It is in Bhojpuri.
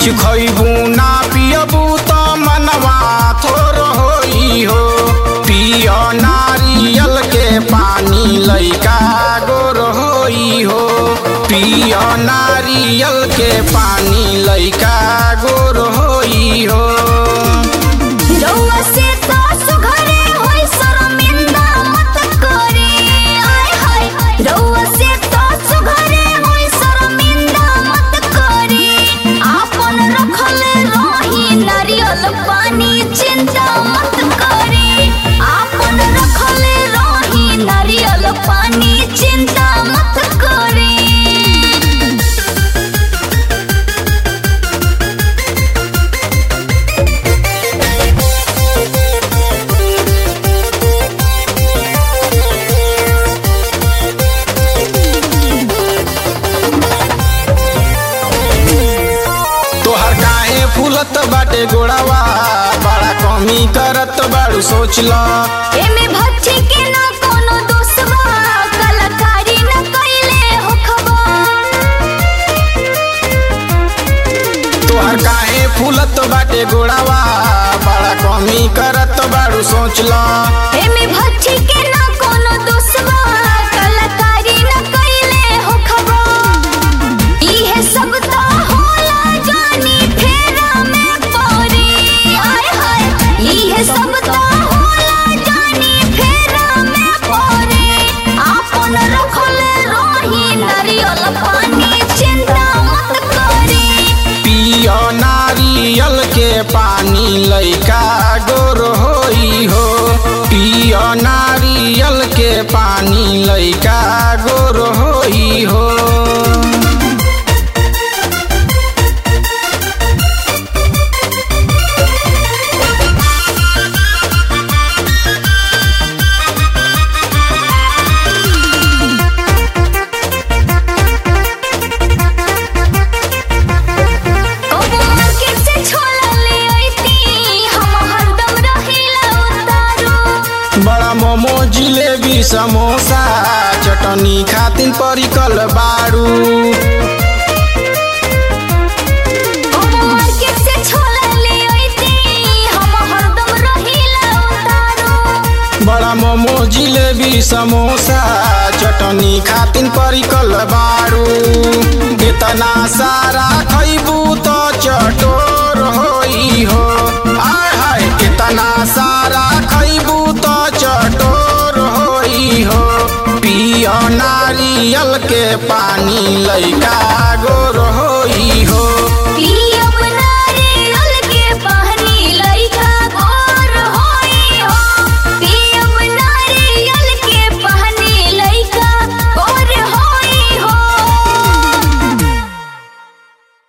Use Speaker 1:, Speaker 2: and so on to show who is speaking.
Speaker 1: कुछ खइबू ना पियबू त मनवा थोर होई हो पिय नारियल के पानी लइका गोर होई हो पिय नारियल के पानी लइका गोर होई हो
Speaker 2: रउआ से तो सुघरे होई शर्मिंदा मत करी आय हाय रउआ से तो सुघरे होई शर्मिंदा मत करी आपन रखल रही नारियल पानी चिंता मत करी आपन रखल रही नारियल पानी चिंता मत करी
Speaker 1: तोहर काहे फूलत बाटे गोड़ावा बड़ा कमी करत बाड़ू सोच ल
Speaker 2: एमे भच्ची के ना कोनो दोष बा कलाकारी न कइले होखबा
Speaker 1: तोहर काहे फूलत बाटे गोड़ावा बड़ा कमी करत बाड़ू सोच ल
Speaker 2: एमे भच्ची के ना कोनो दोष बा कलाकारी न कइले होखबा इहे सब तो होला जानी फेरा में पड़ी आय हाय इहे सब तो होला जानी फेरा में पड़ी आपन रखल रही नारियल पानी चिंता मत करी
Speaker 1: पिय नारियल के पानी लइका गोर होई हो पिय नारियल के पानी लइका गोर होई हो
Speaker 2: कबो मार्केट से छोला ले अइती हम हरदम रहिला उतारू
Speaker 1: बड़ा मोमो जिलेबी समोसा चटनी खातिन परिकल बाड़ू
Speaker 2: कबो मार्केट से छोला ले अइती हम हरदम रहिला उतारू
Speaker 1: बड़ा मोमो जिलेबी समोसा चटनी खातिन परिकल बाड़ू कितना सारा खइबू तो चटोर होई हो आय हाय कितना सारा खइबू तो चटोर होई हो पिय नारियल के पानी लइका गोर होई हो
Speaker 2: पिया